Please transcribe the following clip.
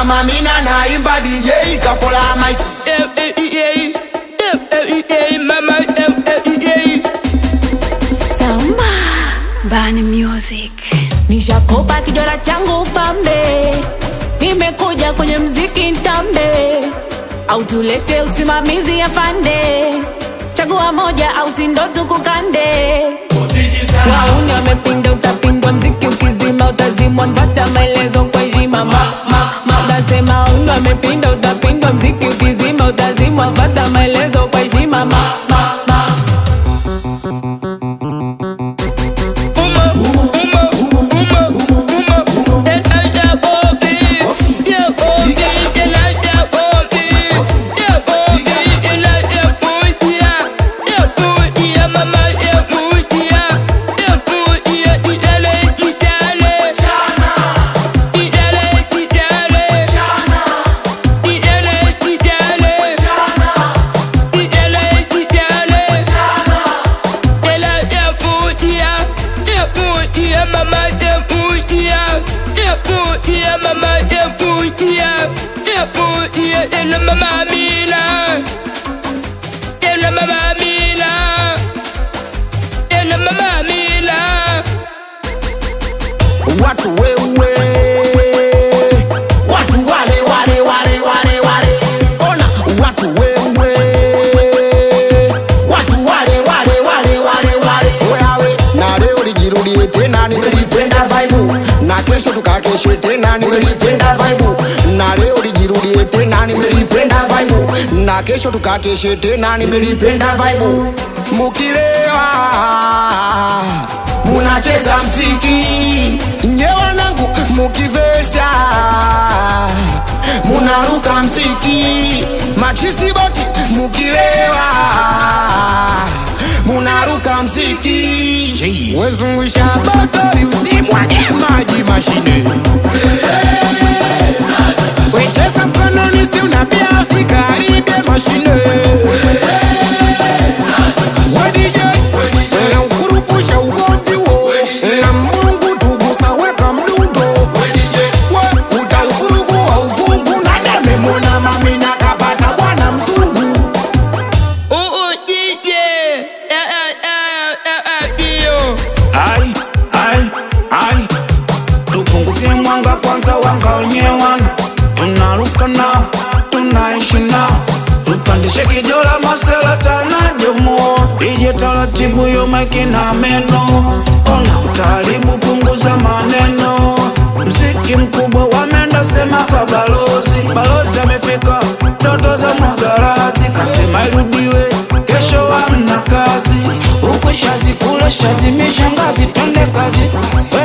mama mina naimba DJ kapola mic Samba Bani Music. Nishakopa kidora changu pambe, nimekuja kwenye mziki ntambe, au tulete usimamizi afande, chagua moja au sindo tukukande. Wauni wamepinda, utapindwa mziki ukizima, utazimwa mpata maelezo kwa heshima. Ma, ma, ma, Nasema wauni wamepinda, utapindwa mziki ukizima, utazimwa mpata maelezo kwa heshima. Ma, ma, ma. Mama, dem, ooh, yeah, dem, ooh, yeah, mama, dem, ooh, yeah, dem, ooh, yeah, dem, la mama Mila, dem, la mama Mila, dem, la mama Mila. watu wewe watu wale wale wale wale wale ona watu wewe watu wale wale wale wale wale wewe na leo lijirudie tena nimelipenda vibe na kesho tukakeshe tena nimelipenda vibe na leo lijirudie tena nimelipenda vibe na kesho tukakeshe tena nimelipenda vibe mukilewa munacheza mziki nye wanangu mukivesha munaruka mziki machisi boti mukilewa munaruka mziki wezungusha botoli usimwage maji mashine wecheza mkononi si unapia usikaribie mashine wedije na ukurupusha ugomvi wo na mungu tugusa weka mdundo we utaufurugu wa ufungu na dememona mamina kapata bwana mzungu Ooh, ooh, yeah, yeah, yeah, yeah, yeah, yeah, yeah. ai ai ai tupunguzie mwanga kwanza wanga wenyewana tunaruka nao tunaishi nao tupandishe kijola masela tanajomo ije taratibu yo maiki na meno ona utaribu punguza maneno mziki mkubwa wamenda sema kwa balozi balozi amefika ndoto za mwagarazi kasema irudiwe kesho amna kazi huku shazi kule shazi mishangazi twende kazi we